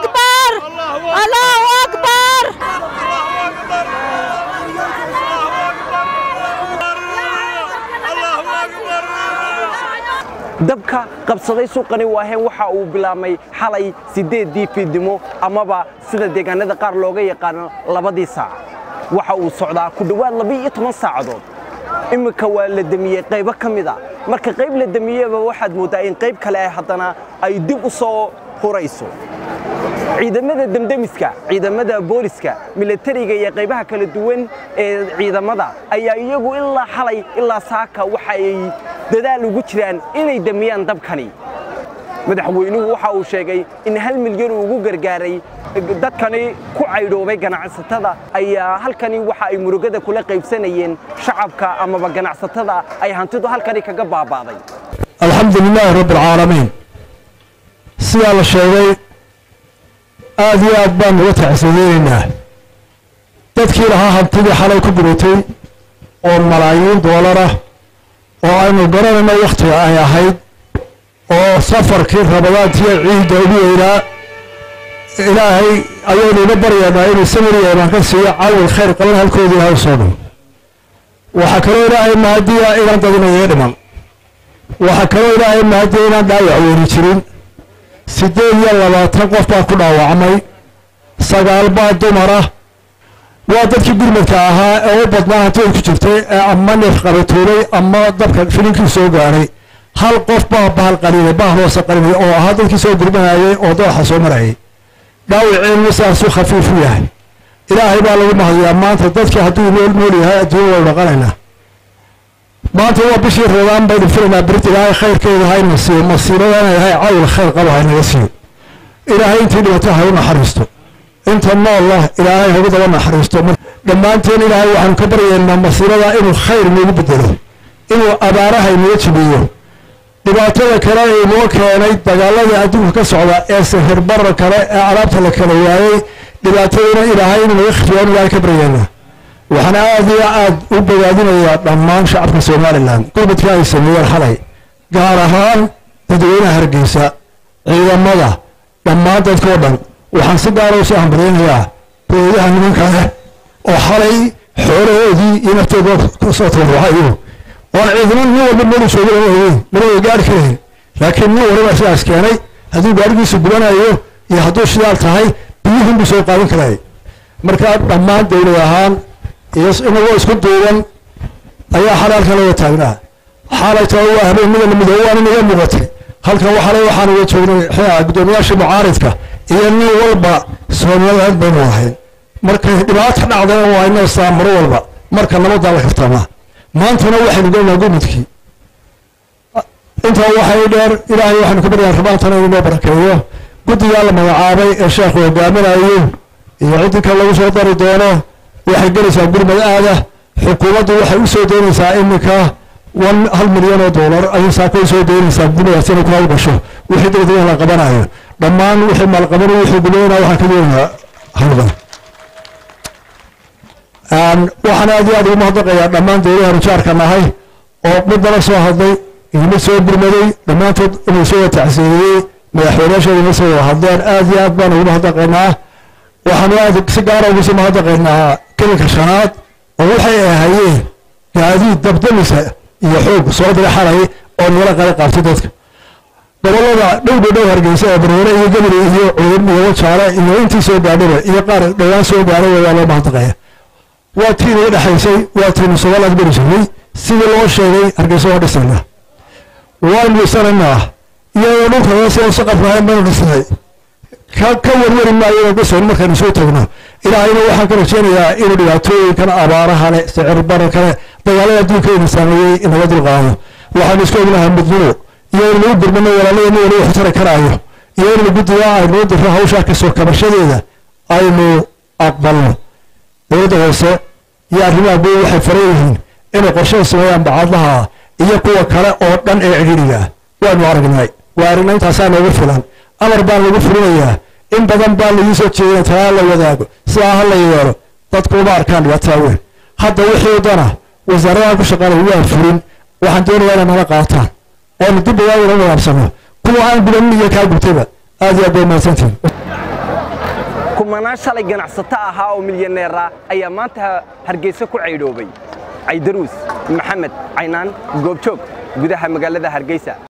أكبر الله أكبر dabka qabsaday suuqani waaheen waxa uu bilaabmay xalay siddeeddii fiidnimo amaba sida deegaanada qaar looga yaqaano labadii saac waxa uu socdaa ku dhowaad laba-iyo toban saacadood imminka waa la demiyey qaybo ka mid a marka qayb la demiyeyba waxaad mooddaa in qayb kale ay haddana ay dib u soo hurayso ciidamada demdemiska ciidamada booliska milatariga iyo qaybaha kala duwan ee ciidamada ayaa iyagu ilaa xalay ilaa saaka waxa ay dadaal ugu jiraan inay demiyaan dabkani madaxweynuhu waxa uu sheegay in hal milyan uu ugu gargaaray dadkani ku caydhoobay ganacsatada ayaa halkani waxa ay murugada kula qaybsanayeen shacabka amaba ganacsatada ay hantidu halkani kaga baabaaday alxamdu lilaahi rabbi alcaalamiin sidaa la sheegay aada iyo aad baan uga tacsiyeynaynaa dadkii lahaa hantidii xalay ku guratay oo malaayiin doolar ah oo aynu garanayno wakhtiga ay ahayd oo safarkii rabadaantiiyo ciidda ugu weynaa ilaahay ayaynu uga baryaynaa inuu samiriya imaan ka siiyo cawil khayr qaban halkoodii ilahay soo dhan waxaa kaloo ilaahay mahadiya inaan dadinayo dhiman waxaa kaloo ilaahay mahadiya inaan dhaawac weeri jirin siddeed iyo labaatan qof baa ku dhaawacmay sagaal baa dumar ah waa dadkii gurmadka ahaa ee u badnaa hantida ku jirtay ee ama neef qabatuulay ama dabka filinkii soo gaaray hal qof baa bahal qaliinay bahal hoose qalinay oo ahaa dadkii soo gurmanayay oo dooxa soo marayay dhaawiciinu sidaasuu khafiifu yahay ilaahay baa lagu mahadiyaa maanta dadkii hadduu nool nool yahay adduunya waynu dhaqanaynaa maanta waa bishii reedaan baynu filaynaa berita ilaahay khayrkeeda hayna siiyo masiibada inay yahay cawil khayr qabo haynaga siiyo ilaahay intii dhibato ha u naxariisto inta noolla ilaahay hagu daba naxariisto dhammaanteen ilaahay waxaanu ka baryaynaa masiibada inuu khayr noogu bedelo inuu abaaraha inaga jibiyo dhibaatada kale ee inoo keenay dagaaladii adduunka ka socda ee sahirbarra kale ee alaabta la kala waayey dhibaataduna ilaahay inuu naga khifiyo ilaahay ka baryaynaa waxaan aad iyo aad u bogaadinayaa dhammaan shacabka somalilan gurmadka ay sameeyeen xalay gaar ahaan dadweynaha hargeysa ciidamada dhammaan dadkao dhan waxaan si gaara usoo hambalyaynayaa booyaha nimanka leh oo xalay xoolahoodii iyo naftooda kusoo tabarucayo oon ciidamo nin walba meelu jooga lama ogeyn mana way gaari karayn laakiin nin waliba sidaas keenay hadduu gaarigiisu gubanayo iyo hadduu shidaal tahay biyuhun buu soo qaadan karaya markaa dhammaan dowlad ahaan iyo inagoo isku duuban ayaa xalaalkan laga taagnaa xaalayta waa habeenimada midoobe waan inaga muuqatay halkan waxale waxaan uga joognay guddoomiyaasha mucaaridka iyo nin walba soomaliland baynu ahayn markay dhibaata dhacdana waa inoo saa mar walba marka nabadaa la kartamaa maantana waxaynu gelnaa gurmudkii intaa waxay dheer ilaahay waxaynu ka baryaa rabaantana inuu noo barakeeyo guddigaa la magacaabay ee sheekhu hogaaminayo iyo ciddii kale lagu soo dari doono waxay gelaysaa gurmad aada xukuumaddu waxay u soo daynaysaa iminka wan hal milyan oo doolar ayay saako u soo daynaysaa gurmadaas inay ku hawlgasho wixii degdega la qabanayo dhammaan wixii maalqabani wixii gudaynaa waxaan ka doonayaa hawlgal waxaan aad iyo aad ugu mahadnaqayaa dhammaan dowlaha rujaarka nahay oo mid nala soo hadlay iyo mid soo gurmaday dhammaantood inuu soo tacsiiyey madaxweynayaashooda ina soo wada hadleen aad iyo aad baan ugu mahadnaqaynaa waxaanu aad si gaara ugu soo mahadnaqaynaa kelinka shanaad oo waxay ahayeen gaadiid dabdamisa iyo xoog soo dira xalay oo nala qala qaabtay dadka gobolada dhowdha dhow hargeysa ee barware iyo gebri iyo cudub iyo wajaale iyo intii soo gaadhaba iyo qaar dhowaan soo gaadhay waa loo mahadnaqaya waa tii naga dhexaysay waa tiinu somaliland beri jirnay sidii loo sheegay hargeysa waa dhisayna waanu dhisanaynaa iyadoo dhulka hoose saqafkahayn baynu dhisnay ka ka warwari maayo inuu dhisayn markaynu soo tagno ilaahayna waxaan ka rajeynayaa inuu dhibaatooyinkan abaaraha leh sicir bararka leh dagaalada adduunka ina saameeyey inaga dulqaado waxaanu isku ognahay midnimo iyo in lagu gurmano walaaladeenna wali wax tari karaayo iyo in guddiga aynuu diro hawshaa kasoo kabashadeeda aynu aqbalno dowladda hoose iyo arrimaha guud waxay faran yihiin inay qorshaha sameeyaan bacadlaha iyo kuwa kale oo dhan ee cidhiidhiga ah waanu aragnay waa aragnay intaasaa noogu filan amar baan lagu fulinayaa in badan baa lagu soo jeedina talaa la wadaago sidaa ha la yeelo dadku uma arkaan dhibaataa weyn hadda wixii dana wasaaradaha ku shaqaanaya waa fulin waxaan doonayaa inay nala qaataan oonu dib badaa ula nadaabsano kuwa aan gudanin iyo kaa gubtayba aad iyo aad bay mahadsantihin kumanaan shalay ganacsato ahaa oo milyaneera ayaa maanta hargeysa ku caydhoobay caydaruus maxamed caynaan goobjoog gudaha magaalada hargeysa